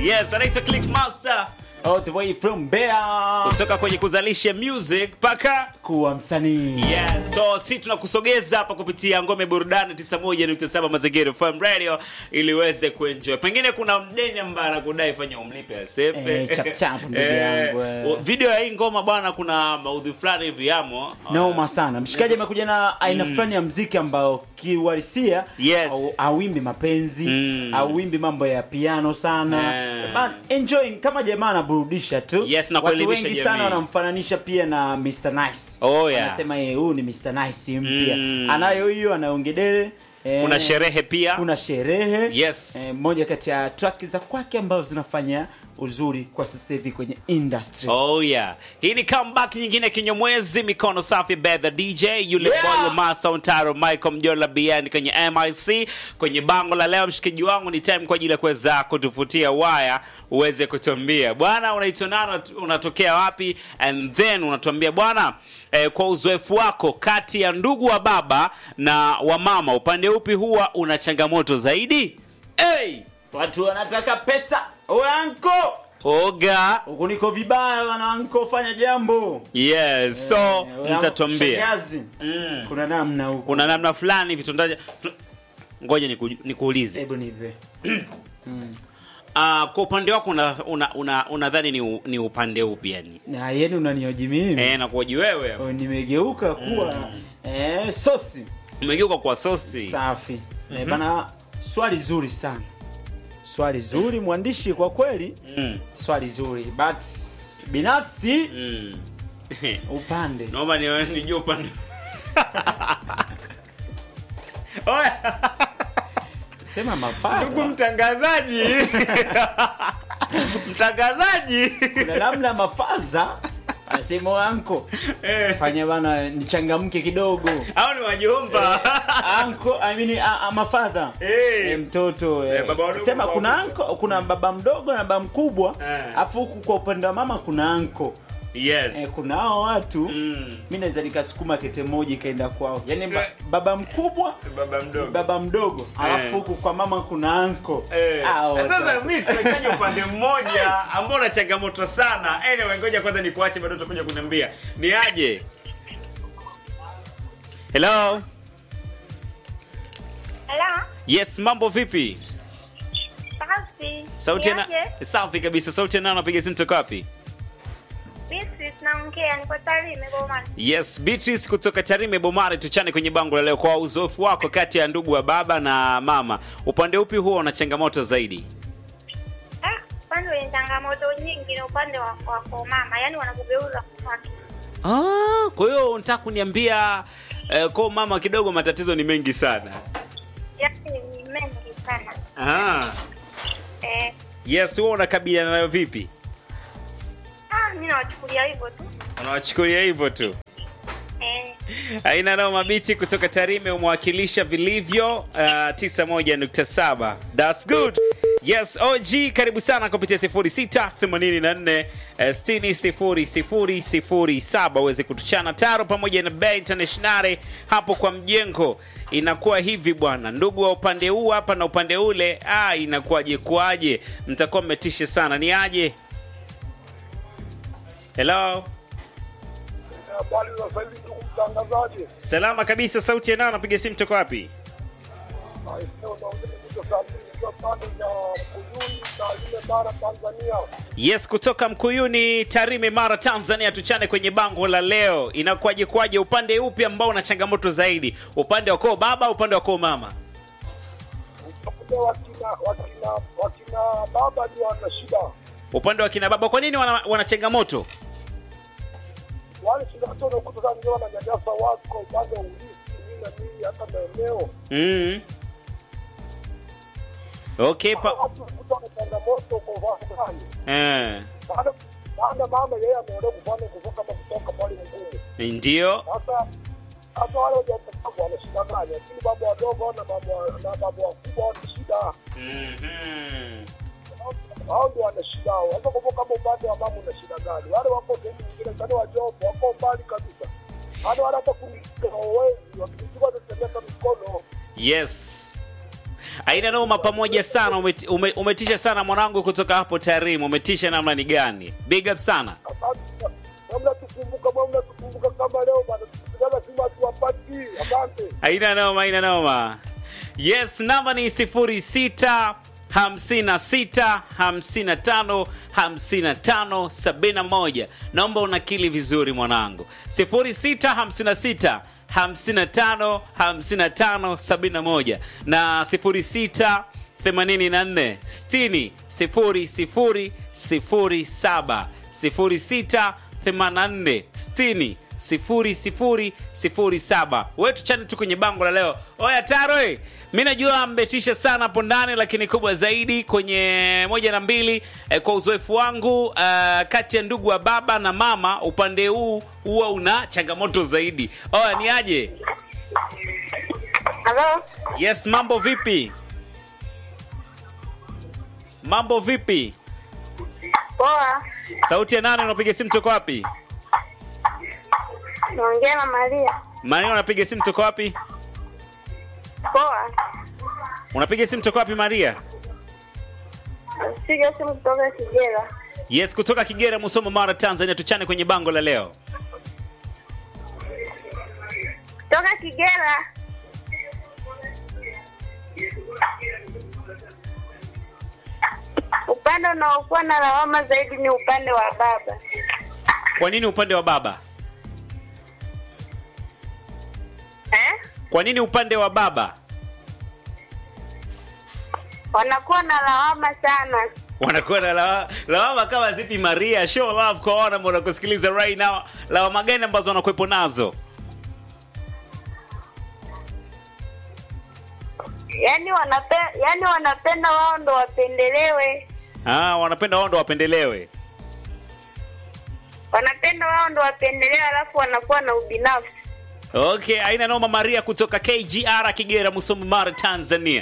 Yes, anaitwa Clickmaster all the way from Mbeya kutoka kwenye kuzalisha music mpaka kuwa msanii. Yes, so si tunakusogeza hapa kupitia ngome burudani 91.7 Mazingira FM Radio ili uweze kuenjoy. Pengine kuna mdeni ambaye anakudai fanya umlipe asepe. Eh, chap chap, ndugu yangu, eh. Video ya hii ngoma bwana kuna maudhui fulani hivi yamo. Noma sana. Mshikaji amekuja na aina fulani ya mziki ambao kiuhalisia Yes. au- hauimbi mapenzi, Mm. hauimbi mambo ya piano sana. Eh. But enjoying kama jamaa anaburudisha tu. Yes, na Watu kuelimisha wengi jamii. sana wanamfananisha pia na Mr Nice. Oh, yeah. Anasema yeye huyu ni Mr Nice mpya. Mm. Anayo hiyo anaongedele. Eh, Kuna sherehe pia. kuna sherehe Yes. eh, moja kati ya track za kwake ambazo zinafanya uzuri kwa sasa hivi kwenye industry Oh yeah. Hii ni comeback nyingine kinyomwezi mikono safi Bedha DJ yule Yeah. boy wa Master Ontaro Michael Mjola BN kwenye MIC kwenye bango la leo mshikaji wangu ni time kwa ajili ya kuweza kutufutia waya uweze kutuambia bwana unaitwa nani unatokea wapi and then unatuambia bwana eh, kwa uzoefu wako kati ya ndugu wa baba na wa mama upande upi huwa una changamoto zaidi hey! watu wanataka pesa oe anko oga huku niko vibaya wana anko fanya jambo yes so Eh, oe, mtatuambia shangazi. Mm. kuna namna huku kuna namna fulani vitondaje tu- ngoja niku- nikuulize hebu nive uh, kwa upande wako unadhani una, una, unadhani ni, u- ni upande upi yani na yeni unanioji mimi e, nakuoji wewe Oh, nimegeuka kuwa eh, sosi umegeuka kwa sosi safi eh, bana swali zuri sana swali zuri mwandishi kwa kweli mm. swali zuri but binafsi mm. upande naomba ni- nijue upande Oya, sema ndugu mapana mtangazaji mtangazaji kuna namna mafaza anasema wanko Eh, fanya bana nichangamke kidogo au ni wajomba anko I mean, a, a, mafadha Eh. Eh, mtoto eh. Eh, baba wadogo, sema baba kuna wakubwa. anko kuna baba mdogo na baba mkubwa Eh. afu huku kwa upande wa mama kuna anko yes eh, kuna hao watu mm. mi naweza nikasukuma kete moja ikaenda kwao yaani ba, Eh. baba mkubwa baba mdogo baba mdogo alafu huku kwa mama kuna anko Eh, Hao sasa watu. mi tunahitaji upande mmoja ambao una changamoto sana anyway ngoja kwanza nikuache bado utakuja kuniambia ni aje hello Hello? yes mambo vipi Safi. sauti na Niaje? safi kabisa sauti na napiga simu toka wapi Beatrice naongea, niko Tarime Bomani. yes beatrice kutoka tarime bomari tuchane kwenye bango la leo kwa uzoefu wako kati ya ndugu wa baba na mama upande upi huwa una changamoto zaidi Ah, upande wenye changamoto nyingi ni upande wa wa kwa mama, yaani wanakugeuza kwake. ah, kwa hiyo unataka kuniambia eh, kwa mama kidogo matatizo ni mengi sana Yaani ni mengi sana. ah. Eh, yes huwa unakabiliana nayo vipi ah, mimi nawachukulia hivyo tu. unawachukulia hivyo tu Eh, aina nao mabichi kutoka tarime umewakilisha vilivyo uh, 91.7 thats good yes og karibu sana kupitia 06 84 60 0007 uweze kutuchana taro pamoja na Bay internationale hapo kwa mjengo inakuwa hivi bwana ndugu wa upande huu hapa na upande ule ah, inakuwaje kuaje mtakuwa mmetishe sana ni aje hello Habari za sasa hivi ndugu mtangazaji. salama kabisa sauti ya nao napiga simu toka wapi Maeneo naongea kutoka saa mbili nikiwa pande za Mkuyuni na ile bara Tanzania. yes kutoka mkuyuni tarime mara tanzania tuchane kwenye bango la leo inakuwaje kwaje upande upi ambao una changamoto zaidi upande wa koo baba upande wa koo mama Utakuta wakina wakina wakina baba ndio wana shida. upande wa kina baba kwa nini wana, wana changamoto Wale shida zote unakuta sana ndio wananyanyasa watu kwa upande wa ulisi nini na nini hata maeneo. mm. okay pa... Watu wanakuta na changamoto kwa wafanye. eh. Baada baada mama yeye ameolewa kufanya kutoka kama kutoka pale mgumu. ndio Sasa hata wale wajawazito wana shida gani? Lakini baba wadogo na baba na baba wakubwa wana shida. mm-hmm. hao ndio wana shida hao. Sasa kwa kama upande wa mama una shida gani? Wale wako sehemu nyingine, kani wajomba wako mbali kabisa, hata wale hata kumshika hawawezi, wakijua watatembeka mikono. yes Aina noma pamoja sana umeti, ume, umetisha sana mwanangu kutoka hapo Tarimu. Umetisha namna ni gani? Big up sana. Namna tukumbuka, namna tukumbuka kama leo bana, tukutana Simba tuwapati. Asante. Aina noma, aina noma. Yes, namba ni 06 56 55 55 71. Naomba unakili vizuri mwanangu. 06 56 55 55 71 na 06 84 60 00 07 06 84 60 sifuri sifuri sifuri saba wetu chani tu kwenye bango la leo oya taro eh, mi najua mbetisha sana hapo ndani lakini kubwa zaidi kwenye moja na mbili eh, kwa uzoefu wangu uh, kati ya ndugu wa baba na mama upande huu huwa una changamoto zaidi oya ni aje Halo, yes mambo vipi mambo vipi poa. sauti ya nane unapiga simu toko wapi Naongea na Maria. maria unapiga simu toko wapi Poa. unapiga simu toko wapi maria Piga simu kutoka Kigera. Yes, kutoka Kigera, Musoma, Mara, Tanzania. Tuchane kwenye bango la leo. Kutoka Kigera. Upande unaokuwa na lawama zaidi ni upande wa baba. Kwa nini upande wa baba? Eh? Kwa nini upande wa baba Wanakuwa na lawama sana. wanakuwa na lawa- lawama kama zipi? Maria, show love kwa wana ambao wanakusikiliza right now. Lawama gani ambazo wanakuwepo nazo? Yaani wanape, yaani wanapenda wao ndo wapendelewe. Ah, wanapenda wao ndo wapendelewe. Wanapenda wao ndo wapendelewe alafu wanakuwa na ubinafsi. Okay, aina noma. Maria kutoka KGR Kigera, Musoma, Mara, Tanzania.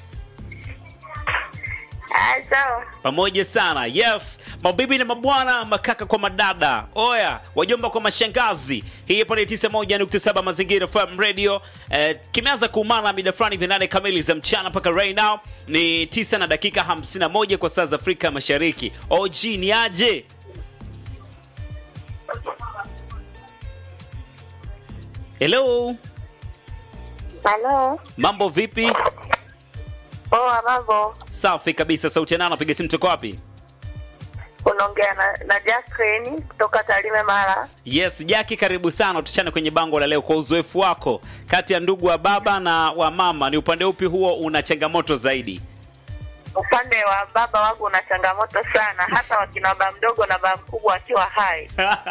Ah, sawa. pamoja sana yes mabibi na mabwana makaka kwa madada oya wajomba kwa mashangazi hii hapa ni 91.7 mazingira fm radio eh, kimeanza kuumana mida fulani vya nane kamili za mchana mpaka right now ni 9 na dakika 51 kwa saa za afrika mashariki og ni aje hello Halo. mambo vipi Poa mambo. safi kabisa sauti ya nano piga simu tuko wapi Unaongea na, na Jacqueline kutoka Tarime Mara. Yes, Jaki, karibu sana. Tuchane kwenye bango la leo. Kwa uzoefu wako kati ya ndugu wa baba na wa mama, ni upande upi huo una changamoto zaidi? Upande wa baba wangu una changamoto sana, hata wakina baba mdogo na baba mkubwa wakiwa hai.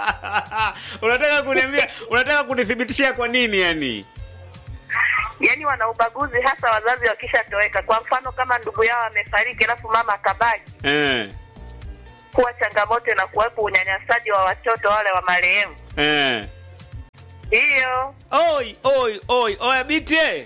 unataka kuniambia, unataka kunithibitishia kwa nini? Yani Yaani wana ubaguzi, hasa wazazi wakishatoweka. Kwa mfano kama ndugu yao amefariki alafu mama akabaki, eh, kuwa changamoto na kuwepo unyanyasaji wa watoto wale wa marehemu. eh. Hiyo Oi, oi, oi, oya bite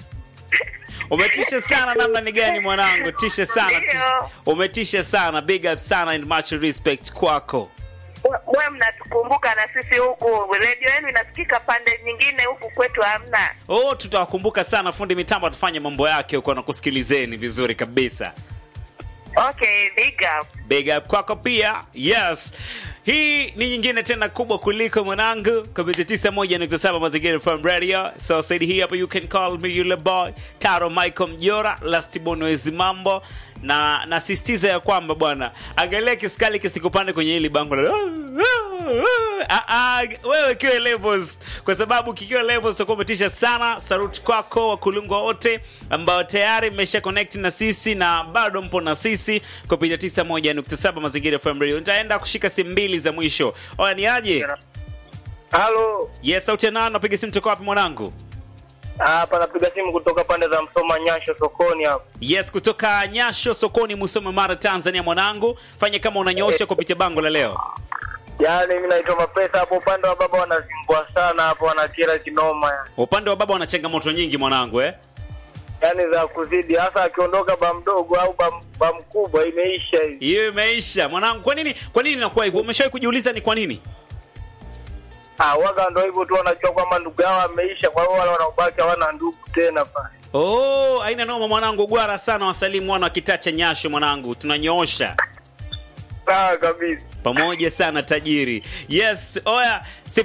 umetisha sana namna ni gani mwanangu tisha sana Ndio. umetisha sana big up sana and much respect kwako mwe mnatukumbuka na sisi huku redio yenu inasikika pande nyingine, huku kwetu hamna. oh tutawakumbuka sana fundi mitambo atafanya mambo yake huko na kusikilizeni vizuri kabisa Okay, big up. big up kwako pia yes hii ni nyingine tena kubwa kuliko mwanangu kupitia 91.7 mazingira FM radio so said hii hapa you can call me yule boy taro michael mjora lastibonwezi mambo na nasisitiza ya kwamba bwana angalia kiskali kisikupande kwenye hili bango la Ah, ah, wewe kiwe levels kwa sababu kikiwa levels tutakuwa umetisha sana saruti kwako wakulungwa wote ambao tayari mmesha connect na sisi na bado mpo na sisi kupitia 91.7 mazingira FM radio nitaenda kushika simu mbili za mwisho oya ni aje Halo, yes sauti ya nani napiga simu toka wapi mwanangu hapa napiga simu kutoka pande za Msoma Nyasho sokoni hapa. yes kutoka nyasho sokoni musoma mara tanzania mwanangu fanya kama unanyoosha kupitia bango la leo Yaani mimi naitwa Mapesa hapo upande wa baba wanazimbwa sana hapo wanakera kinoma yani. upande wa baba wana changamoto nyingi mwanangu eh Yaani za kuzidi hasa akiondoka ba mdogo au ba, ba mkubwa imeisha hivi. hiyo imeisha mwanangu kwa nini kwa nini inakuwa hivyo umeshawahi kujiuliza ni kwa nini Ah, waga ndio hivyo tu wanajua kwamba ndugu yao ameisha kwa hiyo wale wanaobaki hawana ndugu tena pale. Oh, aina noma mwanangu, gwara sana wasalimu mwana wakitacha nyasho mwanangu, tunanyoosha Sawa kabisa. pamoja sana tajiri. Yes, oya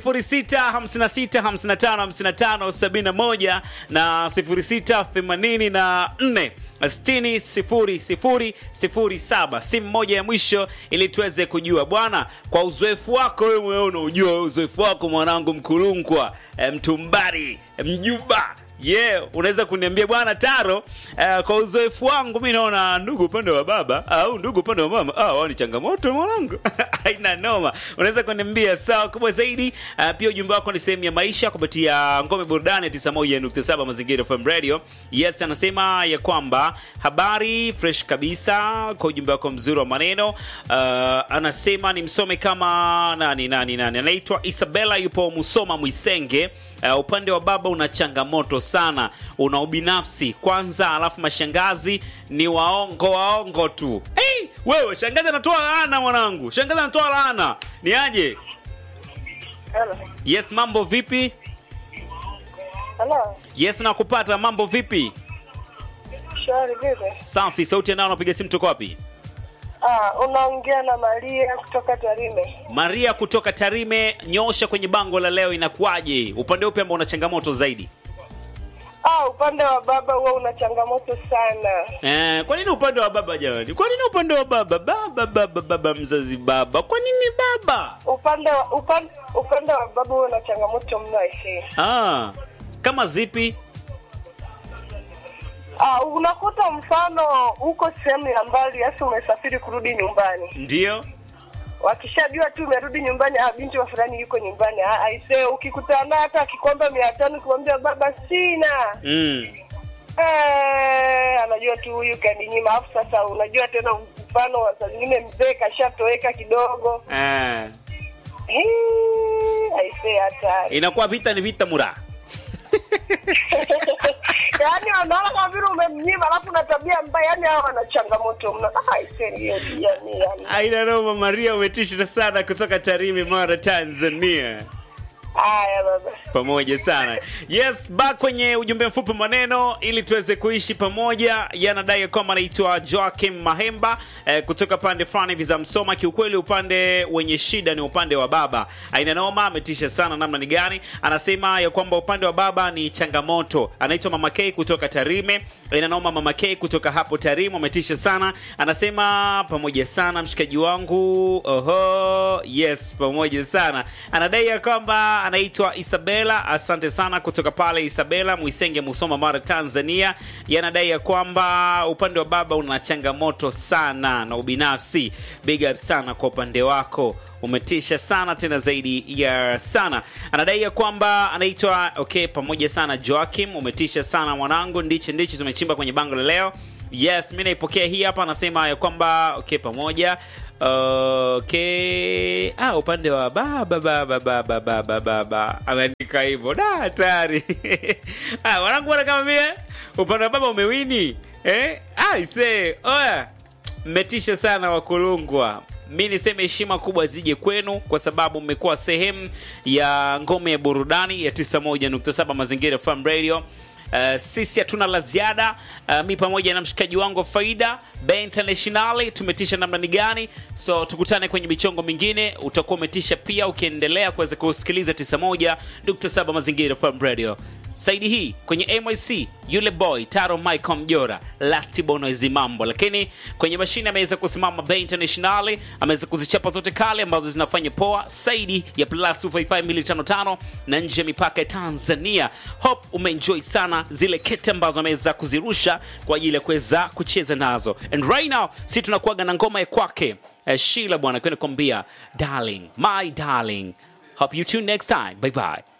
0656555571 na 0684 60 sifuri sifuri sifuri saba simu moja ya mwisho ili tuweze kujua bwana kwa uzoefu wako wewe mwenyewe unaujua uzoefu wako mwanangu mkulungwa eh, mtumbari eh, mjuba yeah unaweza kuniambia bwana taro eh, kwa uzoefu wangu mi naona ndugu upande wa baba au ndugu upande wa mama ah, wao ni changamoto mwanangu haina noma unaweza kuniambia sawa kubwa zaidi uh, pia ujumbe wako ni sehemu ya maisha kupitia ngome burudani 91.7 mazingira FM radio yes anasema ya kwamba habari fresh kabisa kwa ujumbe wako mzuri wa maneno uh, anasema ni msome kama nani nani nani anaitwa isabela yupo musoma mwisenge uh, upande wa baba una changamoto sana una ubinafsi kwanza alafu mashangazi ni waongo waongo tu hey, wewe shangazi anatoa laana mwanangu shangazi anatoa laana ni aje Hello. yes mambo vipi Hello. yes nakupata mambo vipi Shwari vipi? safi sauti nao napiga simu tuko wapi Ah, unaongea na Maria kutoka Tarime. maria kutoka tarime nyosha kwenye bango la leo inakuwaje upande upi ambao una changamoto zaidi Ah, upande wa baba huwa una changamoto sana. Eh, kwa nini upande wa baba jamani? Kwa nini upande wa baba? Baba baba baba mzazi baba. Kwa nini baba? Upande wa upande, upande wa baba huwa una changamoto mno aisee. Ah, kama zipi? Ah, unakuta mfano uko sehemu ya mbali hasa umesafiri kurudi nyumbani. Ndio. Wakishajua tu umerudi nyumbani, ah, binti wa fulani yuko nyumbani. Ah, aisee, ukikutana naye hata akikwamba mia tano kumwambia baba sina. Mm. Eh, anajua tu huyu kaninyima. Alafu sasa unajua tena mfano wa saa zingine mzee kashatoweka kidogo. Ah. Hii, aisee hatari. Inakuwa vita ni vita mura. yaani wanaona kama vile umemnyima alafu na tabia mbaya yaani hawa wana changamoto mno Ah, aisee hiyo yani yani Aina noma Maria umetisha sana kutoka Tarime Mara Tanzania. haya baba pamoja sana yes back kwenye ujumbe mfupi maneno ili tuweze kuishi pamoja yanadai kwamba anaitwa joakim mahemba eh, kutoka pande fulani hivi za msoma kiukweli upande wenye shida ni upande wa baba aina noma ametisha sana namna ni gani anasema ya kwamba upande wa baba ni changamoto anaitwa mama k kutoka tarime aina noma mama k kutoka hapo tarime ametisha sana anasema pamoja sana mshikaji wangu oho yes pamoja sana anadai ya kwamba anaitwa isabela asante sana kutoka pale isabela mwisenge musoma mara tanzania yanadai ya kwamba upande wa baba una changamoto sana na ubinafsi big up sana kwa upande wako umetisha sana tena zaidi ya sana anadai ya kwamba anaitwa okay pamoja sana joakim umetisha sana mwanangu ndichi ndichi tumechimba kwenye bango la leo yes mi naipokea hii hapa anasema ya kwamba okay pamoja okay ah, upande wa baba baba baba baba baba ameandika hivyo da hatari ah, wanangu wana kama vile upande wa baba umewini eh? ah, ise oya mmetisha sana wakulungwa mi niseme heshima kubwa zije kwenu kwa sababu mmekuwa sehemu ya ngome ya burudani ya 91.7 mazingira fm radio Uh, sisi hatuna la ziada uh, mi pamoja na mshikaji wangu wa faida be internationali tumetisha namna ni gani so tukutane kwenye michongo mingine utakuwa umetisha pia ukiendelea kuweza kusikiliza 91.7 mazingira fm radio saidi hii kwenye myc yule boy taro michael mjora last bonoezi mambo lakini kwenye mashine ameweza kusimama be internationali ameweza kuzichapa zote kale ambazo zinafanya poa saidi ya plus 255255 na nje ya mipaka ya tanzania hope umeenjoy sana zile kete ambazo ameweza kuzirusha kwa ajili ya kuweza kucheza nazo and right now si tunakuaga na ngoma ya kwake eh, shila bwana kwenda kuambia darling my darling hope you tune next time bye bye